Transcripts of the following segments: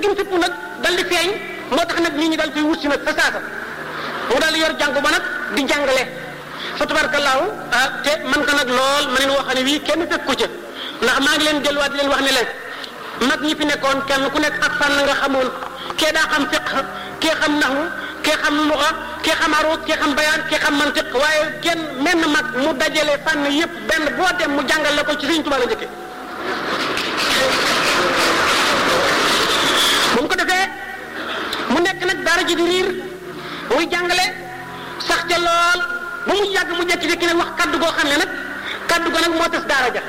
gi mu fipp nag dal di feeñ moo tax nag nit ñi dal koy wut si nag fa saasa mu dal yor jàng ba nag di jàngale fa tabarakallaahu ah te man ko nag lool ma leen wax ne wii kenn fekk ko ca ndax maa ngi leen delluwaat di leen wax ne leen mag ñi fi nekkoon kenn ku nekk ak fànn nga xamoon kee daa xam fiq kee xam naxwu kee xam luxa kee xam aruut kee xam bayaan kee xam mantiq waaye kenn menn mag mu dajale fànn yëpp benn boo dem mu jàngal la ko ci Sëriñ Tuubaa la njëkke bu mu ko defee mu nekk nag daara ji di riir muy jàngale sax ca lool ba mu yàgg mu jekki-jekki nag wax kaddu goo xam ne nag kaddu go nag moo tas daara ja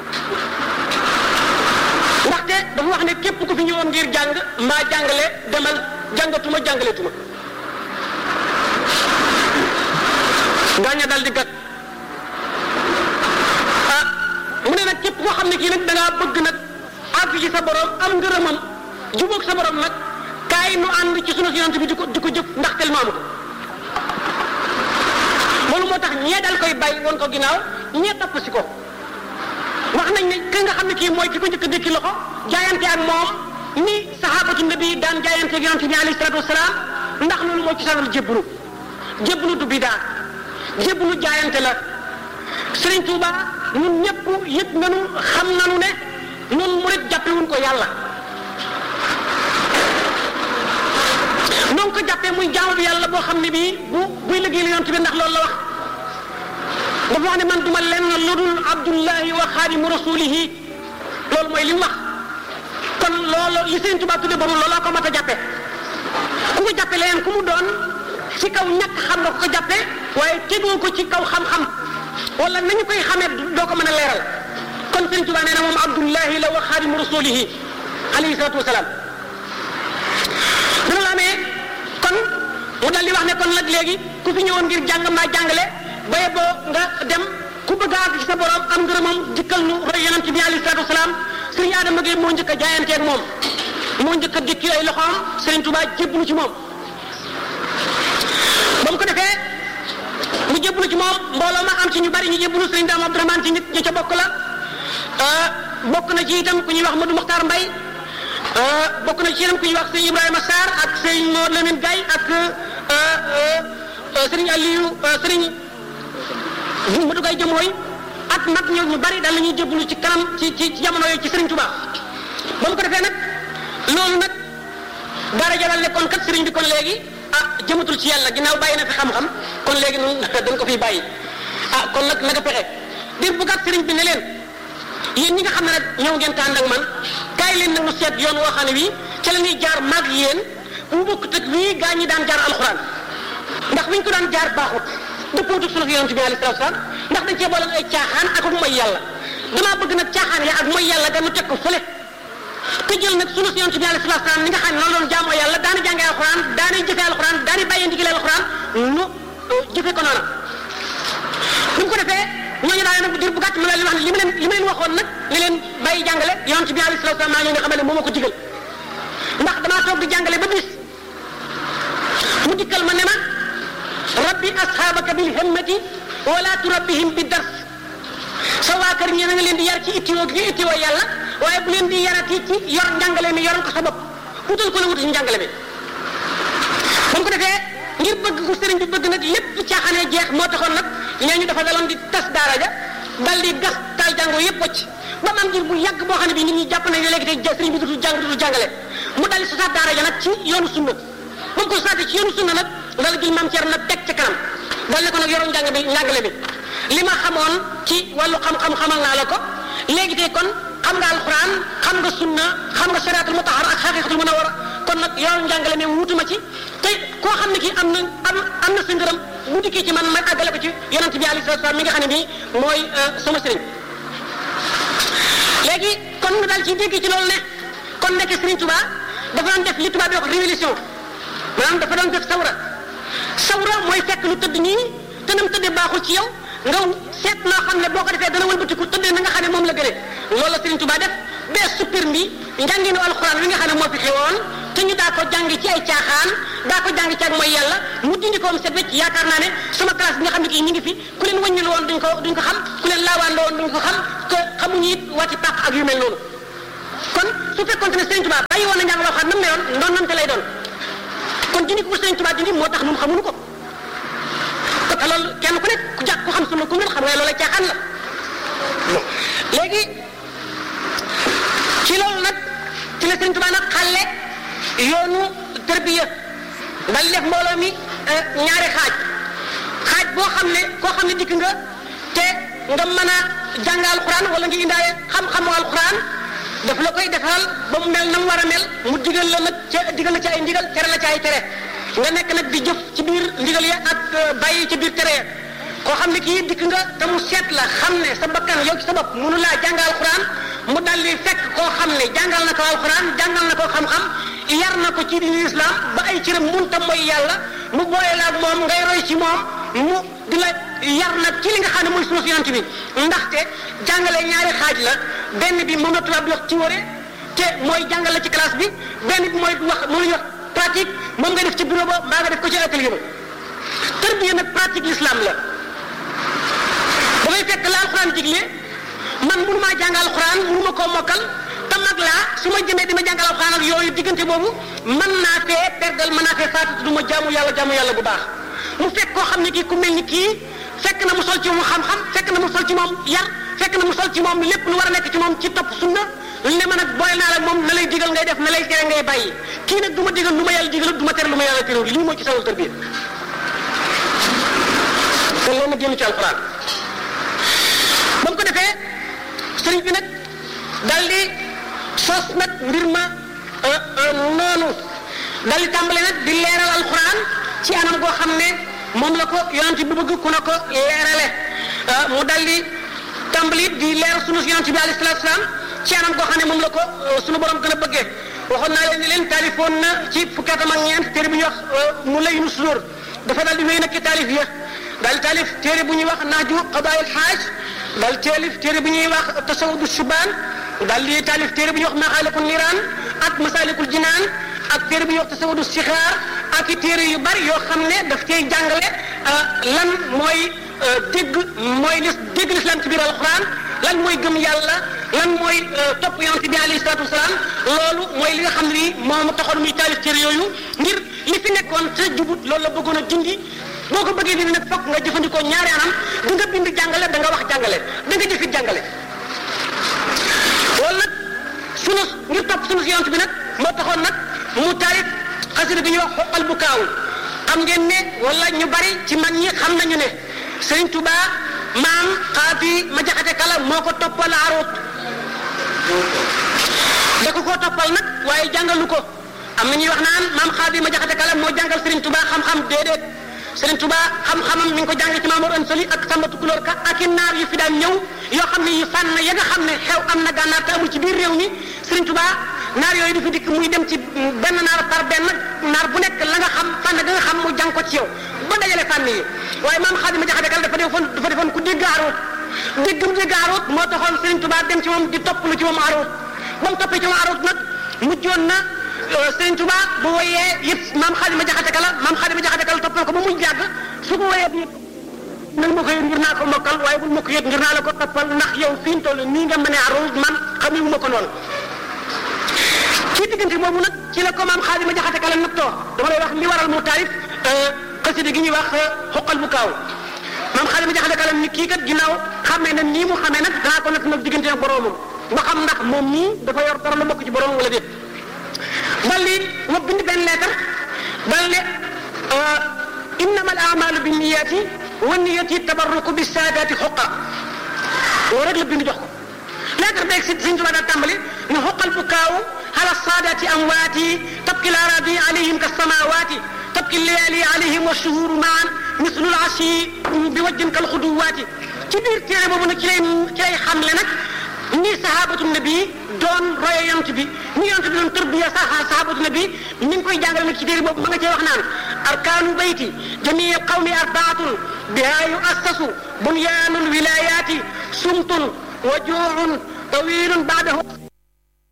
ndaxte dafa wax ne képp ku fi ñëwoon ngir jàng mbaa jàngale demal jàngatuma jàngaletuma gaaña dal di gat ah mu ne nag képp koo xam ne kii nag da ngaa bëgg nag àgg ci sa borom am ngërëmam jubóog sa borom nag kaay nu ànd ci sunu yonent bi di ko di ko jëf ndax tel maamu ko loolu moo tax ñee dal koy bàyyi woon ko ginnaaw ñee topp si ko wax nañ ne ka nga xam ne kii mooy ki ko njëkk a dékki loxo jaayante ak moom ni sahabatu nabi daan jaayante ak yonent bi alayhi salaatu wasalaam ndax loolu moo ci sanal jébbalu jébbalu du bidaa jébbalu jaayante la Sëriñ Tuuba ñun ñëpp yëg nañu xam nañu ne ñun murit jàppewuñ ko yàlla noonu ko jàppee muy jaamu bi yàlla boo xam ne bii bu buy liggéey la yonent bi ndax loolu la wax dafa wax ne man duma lenn lu dul abdullahi wa xaadimu rasulihi loolu mooy li mu wax kon loolu li Sëriñ Tuubaa tudde boobu looloo ko mat a jàppe ku ko jàppe leneen ku mu doon ci kaw ñàkk xam nga ko ko jàppe waaye tegoo ko ci kaw xam-xam wala nañu koy xamee doo ko mën a leeral kon Sëriñ Tuubaa nee na moom abdullahi la wa xaadimu rasulihi alayhi salaatu wasalaam dina la amee kon mu dal di wax ne kon nag léegi ku fi ñëwoon ngir jàng maa jàngale baye boo nga dem ku bëgg a àgg ci sa borom am ngërëmam jikkal nu roy yonent bi alayhi salaatu wasalaam sëriñ Adama Gueye moo njëkk a jaayanteeg moom moo njëkk a dikki ay loxoom sëriñ Tuubaa jébbalu ci moom ba mu ko defee mu jébbalu ci moom mbooloo ma am ci ñu bari ñu jébbalu sëriñ Daam Abdourahmane ci nit ñi ca bokk la bokk na ci itam ku ñuy wax Modou Mokhtar Mbaye bokk na ci itam ku ñuy wax sëriñ Ibrahima Sarr ak sëriñ Mor Lamine Gaye ak sëriñ Aliou sëriñ Modou Gaye jëmooy ak nag ñoo ñu bari daal la ñuy jébbalu ci kanam ci ci jamono yooyu ci sëriñ Touba ba mu ko defee nag loolu nag daara jaral ne kon kat sëriñ bi kon léegi ah jëmatul ci yàlla ginnaaw bàyyi na fi xam-xam kon léegi noonu dañ ko fiy bàyyi ah kon nag naka pexe dir bu gàtt sëriñ bi ne leen yéen ñi nga xam ne nag ñëw ngeen tànd ak man kaay leen nag mu seet yoon woo xam ne bii ca la ñuy jaar mag yéen bu bokk tëg wii gaa ñi daan jaar alxuraan ndax wiñ ko daan jaar baaxut dëppootuk sunu yonent bi alayhi salaatu salaam ndax dañ cee booleen ay caaxaan ak ak mooy yàlla damaa bëgg nag caaxaan ya ak mooy yàlla ganu teg ko fële te jël nag sunu yonent bi alayhi salaatu salaam ni nga xam ne noonu doon jaamoo yàlla daana jàngee alxuraan daana jëfee alxuraan daana bàyyee ndigalee alxuraan nu jëfee ko noona bu ñu ko defee ñooñu daal nag dir bu gàtt ma leen wax ne li ma leen li ma leen waxoon nag ne leen bàyyi jàngale yonent bi alayhi salaatu salaam maa ngi nga xamal ne moo ma ko digal ndax damaa toog di jàngale ba bis mu dikkal ma ne ma rabbi asxaabaka bil himmati wala turabbihim bi dars sa waa kër ñi na nga leen di yar ci ittiwoo gi ittiwoo yàlla waaye bu leen di yarati ci yor njàngale mi yoral ko sa bopp wutal ko la wutal njàngale mi ba mu ko defee ngir bëgg ku sëriñ bi bëgg nag lépp caaxaanee jeex moo taxoon nag ñooñu dafa daloon di tas daara ja dal di gas taal jàngoo yëpp wacc ba man ngir bu yàgg boo xam ne bi nit ñi jàpp nañ ne léegi tey sëriñ bi dutul jàng dutul jàngale mu dal di sosaat daara ja nag ci yoonu sunna ba mu ko sosaatee ci yoonu sunna nag dal jël maam Thierno nag teg ci kanam dal ne ko nag yoroon njàng bi njàngale bi li ma xamoon ci wàllu xam-xam xamal naa la ko léegi tey kon xam nga alxuraan xam nga sunna xam nga siraatul mutahhar ak xaqiqatul munawwara kon nag yoroon njàngale mi wutuma ci te koo xam ne kii am na am am na sa ngërëm bu dikkee ci man ma àggale ko ci yonent bi alayhi salaatu salaam mi nga xam ne bii mooy sama sëriñ léegi kon nga daal ci dégg ci loolu ne kon nekk Sëriñ Tuubaa dafa doon def li tubaab di wax révolution maanaam dafa doon def sawra sawra mooy fekk lu tëdd nii te nam tëddee baaxul ci yow nga seet noo xam ne boo ko defee dana wëlbatiku tëddee na nga xam ne moom la gënee loolu la Sëriñ Tuubaa def bee suppir mbi njànginu alxuraan wi nga xam ne moo fi xewoon te ñu daa ko jàng ci ay caaxaan daa ko jàng ci ak mooy yàlla mu dindi ko am set wecc yaakaar naa ne sama classe bi nga xam ne kii ñu ngi fi ku leen wëññil woon duñ ko duñ ko xam ku leen laawaan la woon duñ ko xam te xamuñu it wàcci pàq ak yu mel noonu kon su fekkoon ne Sëriñ Tuubaa bàyyi woon na njàng alxuraan nam meloon ndonnante lay doon kon dindi ko Sëriñ Tuubaa dindi moo tax ñun xamuñu ko te loolu kenn ku nekk ku jàpp ku xam sunu ku mel xam nga loolu caaxaan la léegi ci loolu nag ci la Sëriñ Tuubaa nag xale yoonu tërbiya dal def mbooloo mi ñaari xaaj xaaj boo xam ne koo xam ne dikk nga te nga mën a jàng alxuraan wala nga indaale xam-xamu alxuraan daf la koy defal ba mu mel na mu war a mel mu digal la nag ca digal la ci ay ndigal tere la ci ay tere nga nekk nag di jëf ci biir ndigal ya ak bàyyi ci biir tere ya koo xam ne kii dikk nga te mu seet la xam ne sa bakkan yow ci sa bopp mënu laa jàng alxuraan mu dal di fekk koo xam ne jàngal na ko alxuraan jàngal na ko xam-xam yar na ko ci diine islam ba ay cëram munta mooy yàlla mu boole la ak moom ngay roy ci moom mu di la yar nag ci li nga xam ne mooy sunu yonent bi ndaxte jàngale ñaari xaaj la benn bi moom la tubaab di wax théorie te mooy jàngale ci classe bi benn bi mooy wax moom la ñuy wax pratique moom nga def ci bureau ba mbaa nga def ko ci atelier ba tërbiya nag pratique l'islam la dafay fekk la alxuraan digle man mënu maa jàng alxuraan mënu ma koo mokkal te mag laa su ma jëmee di ma jàngal alxuraan ak yooyu diggante boobu mën naa fee perdal mën naa fee faatu du ma jaamu yàlla jaamu yàlla bu baax mu fekk koo xam ne kii ku mel ni kii fekk na mu sol ci moom xam-xam fekk na mu sol ci moom yar fekk na mu sol ci moom lépp lu war a nekk ci moom ci topp sunna ne ma nag boole naa la moom na lay digal ngay def na lay tere ngay bàyyi kii nag du ma digal lu ma yàlla digal du ma tere lu ma yàlla tere lii mooy ci sawul tarbiya kon loolu nag génn ci alxuraan ba mu ko defee sëriñ bi nag daal di sos nag mbir ma noonu daal di tàmbale nag di leeral alxuraan ci anam goo xam ne moom la ko yonent bi bëgg ku na ko leerale mu daal di tàmbali di leeral sunu yonent bi alayhi salaatu salaam ci anam goo xam ne moom la ko sunu borom gën a bëggee waxoon naa leen ni leen taalifoon na ci fukki atam ak ñeent téere bu ñuy wax mu lay nu sudur dafa daal di wéy nag ci taalif ya daal di taalif téere bu ñuy wax naaju qadaayil xaaj daal di taalif téere bu ñuy wax tasawudu shubaan daal di taalif téere bu ñuy wax maxaalikul niraan ak masaalikul jinaan ak téere bu ñuy wax tasawudu sixaar ak i téere yu bari yoo xam ne daf cay jàngale lan mooy dégg mooy lis dégg lislaam ci biir alquran lan mooy gëm yàlla lan mooy topp yonent bi alayhi salaatu wasalaam loolu mooy li nga xam ne nii moom taxoon muy taalif téere yooyu ngir li fi nekkoon te jubut loolu la bëggoon a dindi boo ko bëggee dindi nag fokk nga jëfandikoo ñaari anam da nga bind jàngale da nga wax jàngale da nga jëfit jàngale loolu nag sunu ngir topp sunu yonent bi nag moo taxoon nag mu taalif xasida bi ñuy wax xoqal bu kaaw xam ngeen ne wala ñu bari ci mag ñi xam nañu ne Sëriñ Tuba maam xaafi ma jaxate kala moo ko toppal aroot da ko koo toppal nag waaye jàngalu ko am na ñuy wax naan maam xaafi ma jaxate kala moo jàngal Sëriñ Tuba xam-xam déedéet Sëriñ Tuba xam-xamam mi ngi ko jàng ci Maamor Ansali ak Samba Tukulóor ka ak i naar yu fi daan ñëw yoo xam ne yi fànn ya nga xam ne xew am na gànnaar te amul ci biir réew mi Sëriñ Tuba naar yooyu du fi dikk muy dem ci benn naar par benn naar bu nekk la nga xam fànn ga nga xam mu jàng ko ci yow ba dajale fànn yi waaye maam Xaadima Jaxate Kala dafa defoon dafa defoon ku dégg aroot dégg mu dégg aroot moo taxoon Sëriñ Tuba dem ci moom di topp lu ci moom aroot ba mu toppee ci moom aroot nag mujjoon na Sëriñ Tuba bu woyee yëpp maam Xaadima Jaxate Kala maam Xaadima Jaxate Kala toppal ko ba mu jàgg su ko woyee bi nag ma ko yëg ngir naa ko mokkal waaye bul ma ko yëg ngir naa la ko toppal ndax yow fi mu toll nii nga mënee aroot man xamu ma ko noonu ci diggante boobu nag ci la ko maam Xaadima Jaxate Kala nag too dama lay wax li waral mu taarif xasida gi ñuy wax xoqal bu kaaw maam Xaadima Jaxate Kala ni kii kat ginnaaw xamee na nii mu xamee nag danaa ko nag nag diggante ak boroomam ba xam ndax moom nii dafa yor dara la bokk ci boroomam wala déet dal li ma bind benn lettre dal ne innama al amalu bi niyaati wa niyati tabarruku bi saadaati xoqa loolu rek la bind jox ko lettre beeg si Sëñ Tuubaa daal tàmbali ne xoqal bu kaaw على الصادة أمواتي تبكي الأراضي عليهم كالسماوات تبكي الليالي عليهم والشهور معا مثل العشي بوجه كالخدوات ci biir téere boobu nag ci lay ci lay xamle nag ni sahabatu nabi doon roye yonent bi ni yonent bi doon tërbiya sa sahabatu nabi ni ngi koy jàngale nag ci téere boobu ma nga cee wax naan arkaanu bayti jamii qawmi arbaatun biha yuassasu bunyaanul wilayaati sumtun wa juucun tawilun baadahu